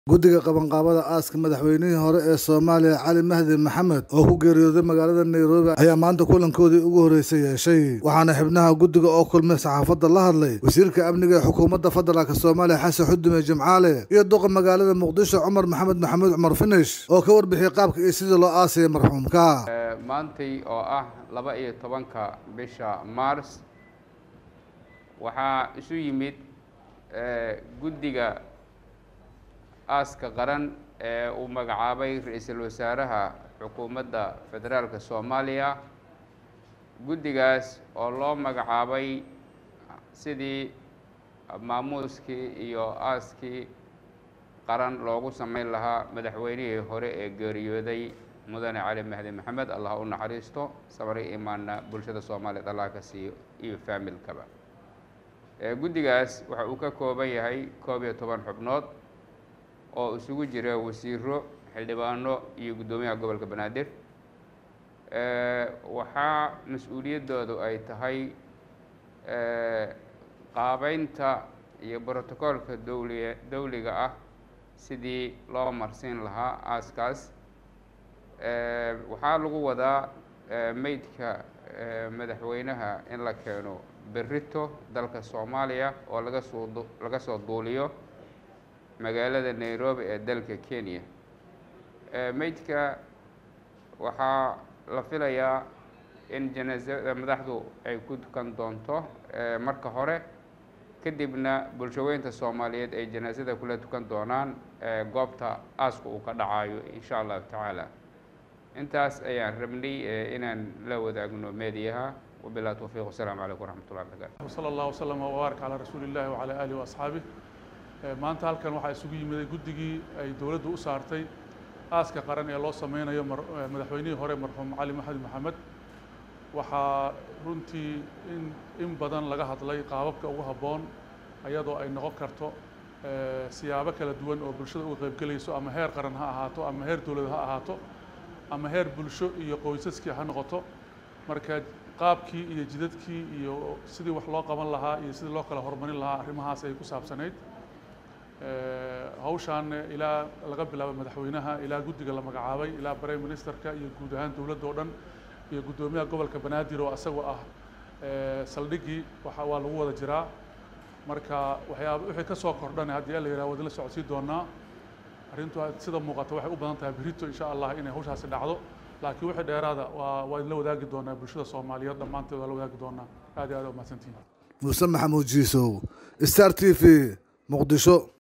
guddiga qabanqaabada aaska madaxweynihii hore ee soomaaliya cali mahdi maxamed oo ku geeriyooday magaalada nairobi ayaa maanta kulankoodii ugu horreysay yeeshay waxaana xibnaha guddiga oo kulmay saxaafadda la hadlay wasiirka amniga ee xukuumadda federaalk soomaaliya xasan xudume jimcaale iyo duqa magaalada muqdisho cumar maxamed maxamuud cumar finish oo ka warbixiyey qaabka iyo sidii loo aasayay marxuumka maantay oo ah laba iyo tobanka bisha mars waxaa isu yimid guddiga aaska qaran ee uu magacaabay ra-iisul wasaaraha xukuumadda federaalka soomaaliya guddigaas oo loo magacaabay sidii maamuuskii iyo aaskii qaran loogu sameyn lahaa madaxweynihii hore ee geeriyooday mudane cali mahdi maxamed allah u naxariisto sabri imaanna bulshada soomaaliyeed allah ka siiyo iyo faamilkaba guddigaas waxa uu ka kooban yahay koob iyo toban xubnood oo isugu jira wasiiro xildhibaano iyo guddoomiyaha gobolka banaadir waxaa mas-uuliyaddoodu ay tahay qaabeynta iyo brotocoolka dowliga dowliga ah sidii loo marsiin lahaa aaskaas waxaa lagu wadaa meydka madaxweynaha in la keeno berrito dalka soomaaliya oo laga soo laga soo duuliyo magaalada nairobi ee dalka kenya meydka waxaa la filayaa in janaasada madaxdu ay ku dukan doonto marka hore kadibna bulshaweynta soomaaliyeed ay janaasada kula tukan doonaan goobta aaska uu ka dhacayo insha allahu tacaala intaas ayaan rabnay inaan la wadaagno meediyaha wabilah towfiiq wasalaamu calaykum waraxmat ullahi barakaatu sala allah waslama wabaarak calaa rasuuli illahi wacalaa aalihi waasxaabih maanta halkan waxaa isugu yimiday guddigii ay dowladdu u saartay aaska qaran ee loo sameynayo madaxweynihii hore marxuum cali maxamed maxamed waxaa runtii in in badan laga hadlay qaababka ugu habboon ayadoo ay noqon karto siyaabo kala duwan oo bulshada uga qaybgelayso ama heer qaran ha ahaato ama heer dowlad ha ahaato ama heer bulsho iyo qoysaskii ha noqoto marka qaabkii iyo jidadkii iyo sidii wax loo qaban lahaa iyo sidii loo kala horumarin lahaa arrimahaas ay ku saabsanayd hawshaan ilaa laga bilaabo madaxweynaha ilaa guddiga la magacaabay ilaa prime ministerka iyo guud ahaan dowladda oo dhan iyo guddoomiyaha gobolka banaadir oo asagoo ah saldhiggii waxa waa lagu wada jiraa marka waxyaaba wixii ka soo kordhana haddii la yidhaha wadin la socodsii doonaa arrintu sida muuqata waxay u badan tahay berito insha allah inay hawshaasi dhacdo laakiin wixii dheeraada waa waa idinla wadaagi doonaa bulshada soomaaliyeed dhammaanteed waa la wadaagi doonaa aad iyo aad umahadsantihin muuse maxamuud jiisow star t v muqdisho